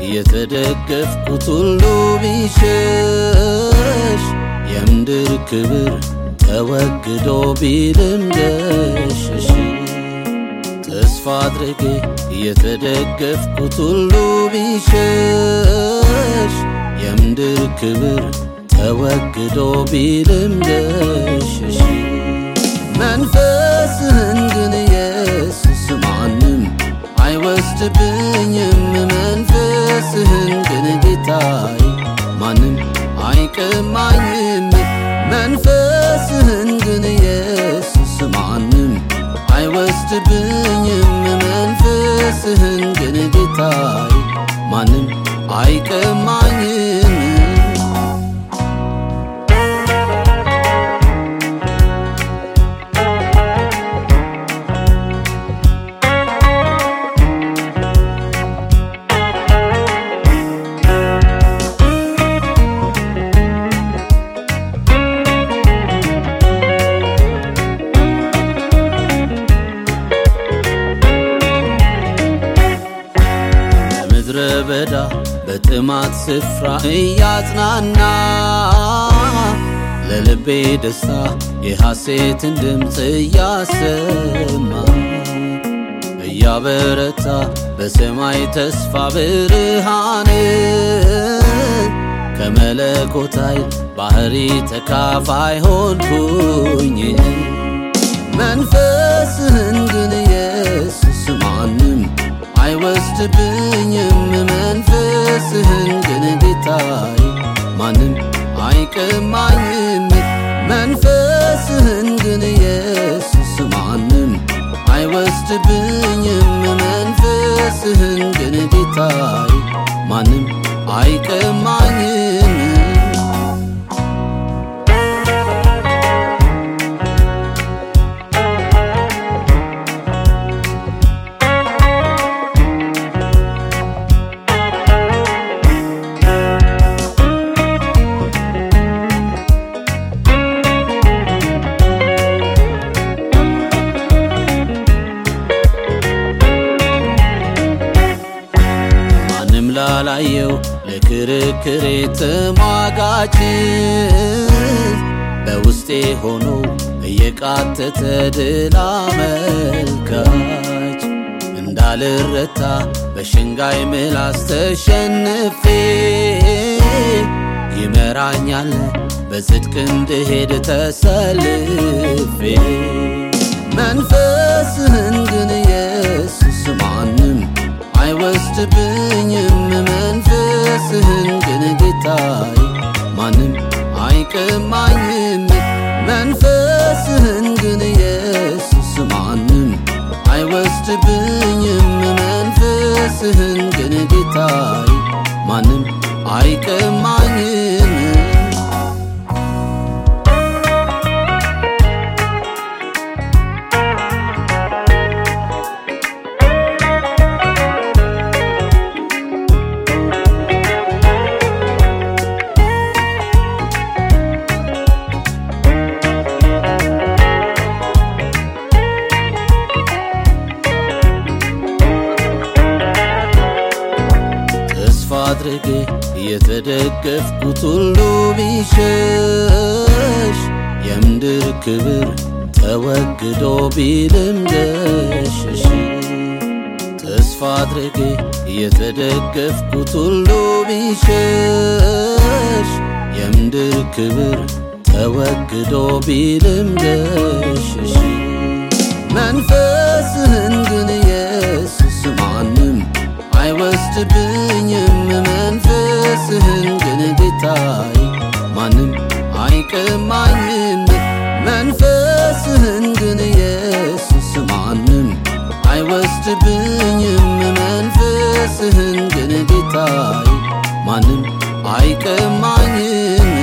የተደገፍኩት ሁሉ ቢሸሽ የምድር ክብር ተወግዶ ቢልም ገሸሽ ተስፋ አድርጌ የተደገፍኩት ሁሉ ቢሸሽ የምድር ክብር ተወግዶ ቢልም ገሸሽ መንፈስህን ግን ኢየሱስ ማንም አይወስድብኝም መንፈስህን ግን ጌታዬ ማንም አይቀማኝም መንፈስህን ግን ኢየሱስ ማንም አይወስድብኝም መንፈስህን ግን ጌታዬ ማንም አይቀማኝም በምድረ በዳ በጥማት ስፍራ እያጽናና ለልቤ ደስታ የሐሴትን ድምፅ እያሰማ እያበረታ በሰማይ ተስፋ ብርሃን ከመለኮት ኃይል ባህሪ ተካፋይ ሆንኩኝ መንፈስህን ግን ኢየሱስ ማንም አይወስድብኝም መንፈስህን ግን ጌታዬ ማንም አይቀማኝም መንፈስህን ግን ኢየሱስ ማንም አይወስድብኝም መንፈስህን ግን ጌታዬ ማንም አይቀማኝም ማንም ላላየው ለክርክሬ ተሟጋች በውስጤ ሆኖ እየቃተተ ድል አመልካች እንዳልረታ በሽንጋይ ምላስ ተሸንፌ ይመራኛል በጽድቅ እንድሄድ ተሰልፌ መንፈስህን ግን ኢየሱስ ማንም አይወስድብኝም መንፈስህን ግን ጌታዬ ማንም አይቀማኝም መንፈስህን ግን ኢየሱስ ማንም አይወስድብኝም መንፈስህን ግን ጌታዬ ማንም አይቀማኝም ተስፋ አድርጌ የተደገፍኩት ሁሉ ቢሸሽ የምድር ክብር ተወግዶ ቢልም ገሸሽ ተስፋ አድርጌ የተደገፍኩት ሁሉ ቢሸሽ የምድር ክብር ተወግዶ ቢልም ገሸሽ መንፈስህን ግን ኢየሱስ ማንም አይወስድብኝም መንፈስህን ግን ጌታዬ ማንም አይቀማኝም መንፈስህን ግን ኢየሱስ ማንም አይወስድብኝም መንፈስህን ግን ጌታዬ ማንም አይቀማኝም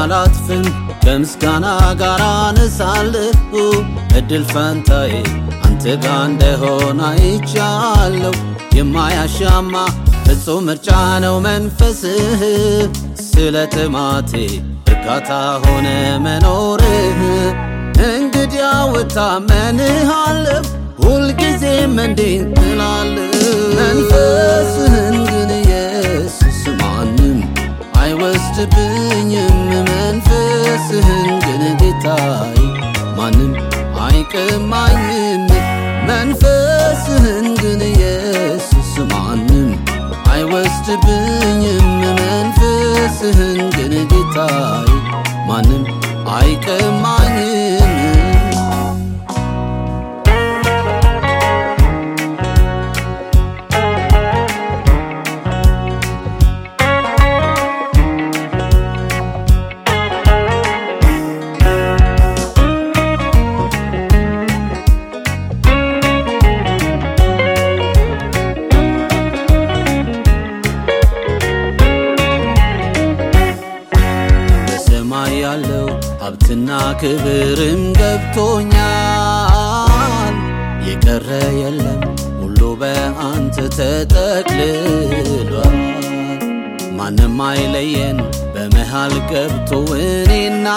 አላጥፍም ከምስጋና ጋር አነሳለሁ እድል ፈንታዬ አንተ ጋ እንደሆነ አይቻለሁ የማያሻማ ፍጹም ምርጫ ነው መንፈስህ ስለ ጥማቴ እርካታ ሆነ መኖርህ እንግዲያው እታመንሃለሁ ሁልጊዜም እንዴት እላለሁ መንፈስህን ግን ኢየሱስ ማንም አይወስድብኝም መንፈስህን ግን ጌታዬ ማንም አይቀማኝም መንፈስህን ግን ኢየሱስ ማንም አይወስድብኝም መንፈስህን ግን ጌታዬ ማንም አይቀማኝም በሰማይ ያለው ሀብትና ክብርም ገብቶኛል። የቀረ የለም ሁሉ በአንተ ተጠቅልሏል። ማንም አይለየን በመሃል ገብቶ እኔ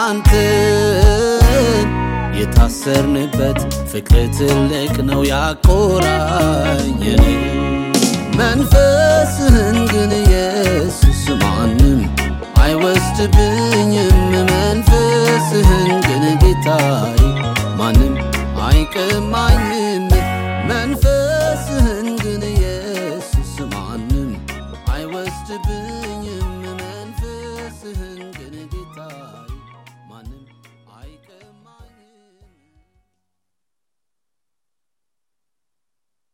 እናንተን የታሰርንበት ፍቅር ትልቅ ነው ያቆራኘን መንፈስህን ግን ኢየሱስ ማንም አይወስድብኝ